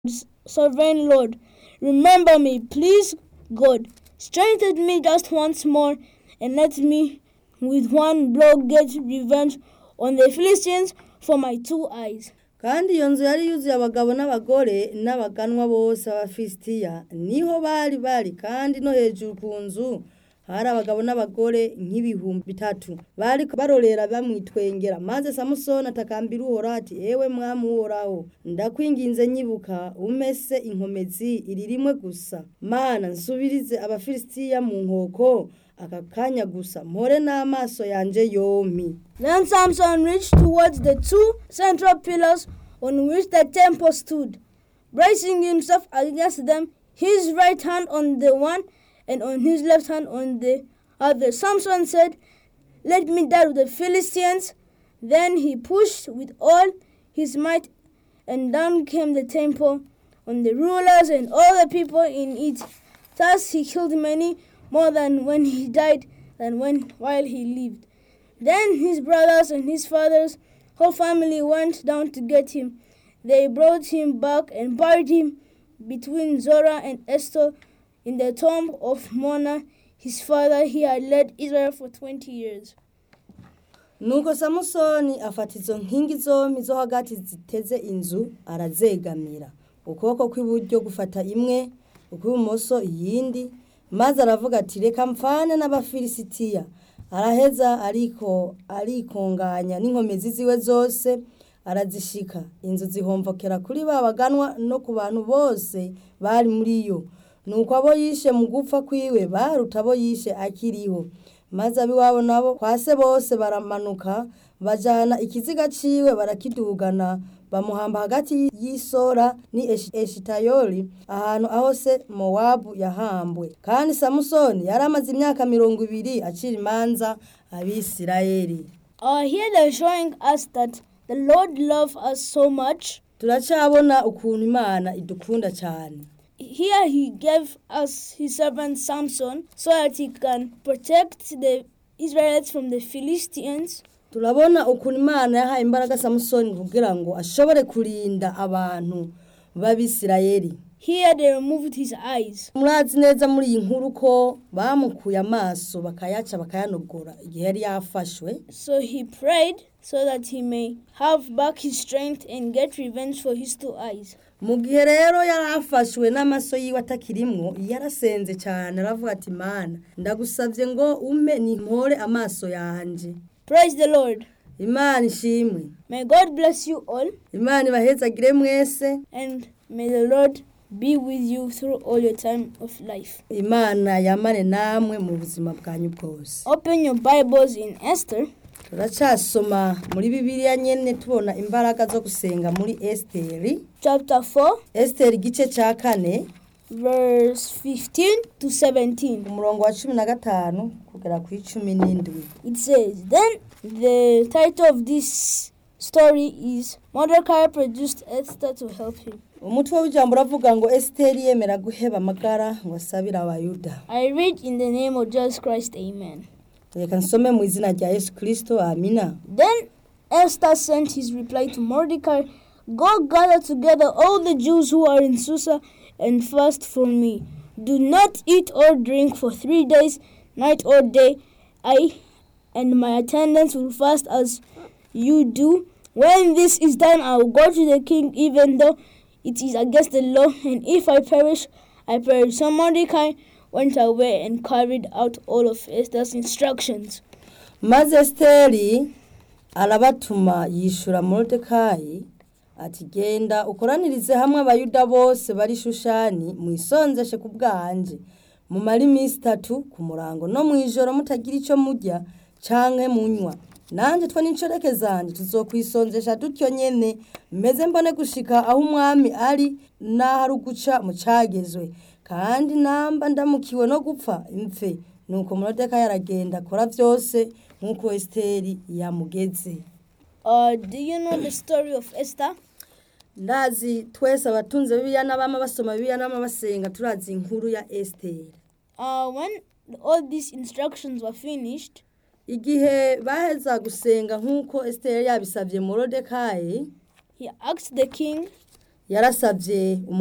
sovereign Lord, remember me, please, God. Strengthen me just once more and let me with one blow get revenge on the Philistines for my two eyes. kandi iyo nzu yari yuzuye abagabo n'abagore n'abaganwa bose b'abafilisitiya niho bari bari kandi no hejuru ku nzu hari abagabo n'abagore nk'ibihumbi bitatu bari barorera bamwitwengera maze samusoni atakambira uhoraho ati ewe mwami uhoraho ndakwinginze nyibuka umese inkomezi iri rimwe gusa mana nsubirize abafilisitiya mu nkoko aka kanya gusa mpore n'amaso yanje yompi Then Samson reached towards the two central pillars on which the temple stood, bracing himself against them, his right hand on the one and on his left hand on the other. Samson said, Let me die with the Philistines. Then he pushed with all his might, and down came the temple on the rulers and all the people in it. Thus he killed many more than when he died than when while he lived. Then his brothers and his father's whole family went down to get him. They brought him back and buried him between Zorah and Esther in the tomb of Mona, his father. He had led Israel for 20 years. nuko samusoni afata izo nkingi zombi zo hagati ziteze inzu arazegamira ukuboko kw'iburyo gufata imwe ukw'ibumoso iyindi maze aravuga ati reka mfane n'abafilisitiya araheza ariko arikunganya n'inkomezi ziwe zose arazishika inzu zihomvokera kuri ba baganwa no ku bantu bose bari muri yo nuko abo yishe mu gupfa kwiwe baruta abo yishe akiriho maze ab'iwabo nabo kwa se bose baramanuka bajana ikiziga ciwe barakidugana bamuhamba hagati y'isora ni Eshi- eshitayoli ahantu aho se mowabu yahambwe kandi samusoni yari amaze imyaka mirongo ibiri acira imanza abisirayeli Uh, here they're showing us that the Lord loves us so much. turacabona ukuntu imana idukunda cyane Here he gave us his servant Samson so that he can protect the Israelites from the Philistines. turabona ukuntu imana yahaye imbaraga samusoni kugira ngo ashobore kurinda abantu b'abisirayeli Here they removed his eyes. murazi neza muri iyi nkuru ko bamukuye amaso bakayaca bakayanogora igihe yari yafashwe So he prayed so that he may have back his strength and get revenge for his two eyes. mu gihe rero yari afashwe n'amaso yiwe atakirimwo yarasenze cyane aravuga ati mana ndagusabye ngo ume nimpore amaso yanje Praise the Lord. imana ishimwe May God bless you all imana ibahezagire mwese and may the Lord be with you through all your time of life. imana yamane namwe mu buzima bwanyu bwose Open your Bibles in Esther turacasoma muri bibiliya nyene tubona imbaraga zo gusenga muri esiteri chapter 4 esiteri igice cya kane verse 15 to 17. umurongo wa cumi na gatanu kugera ku icumi n'indwi It says, Then the title of this story is Mordecai produced Esther to help him. umutwe w'ijambo uravuga ngo esiteri yemera guheba amagara ngo asabire abayuda I read in the name of Jesus Christ, Amen. reka nsome mu izina rya yesu kirisito amina Then Esther sent his reply to Mordecai Go gather together all the Jews who are in Susa and fast for me. Do not eat or drink for three days, night or day. I and my attendants will fast as you do. When this is done, I will go to the king, even though it is against the law, and if I perish, I perish. So Mordecai went away and carried out all of Esther's instructions. maze esiteri arabatuma yishura morodekayi ati genda ukoranirize hamwe abayuda bose bari shushani mwisonzeshe ku bwanje mumare iminsi itatu ku murango no mu ijoro mutagira icyo murya canke munywa nanjye twe n'inshoreke zanjye tuzokwisonzesha dutyo nyene meze mbone gushika aho umwami ari n'aho ari uguca mu cagezwe kandi namba ndamukiwe no gupfa impfe nuko morodekayi aragenda akora byose nk'uko esiteri yamugeze Uh, do you know the story of Esther? ndazi twese abatunze bibiliya n'abama basoma bibiliya n'abama basenga turazi inkuru ya esiteri Uh, when all these instructions were finished, igihe baheza gusenga nk'uko esiteri yabisabye morodekayi he asked the king yarasabye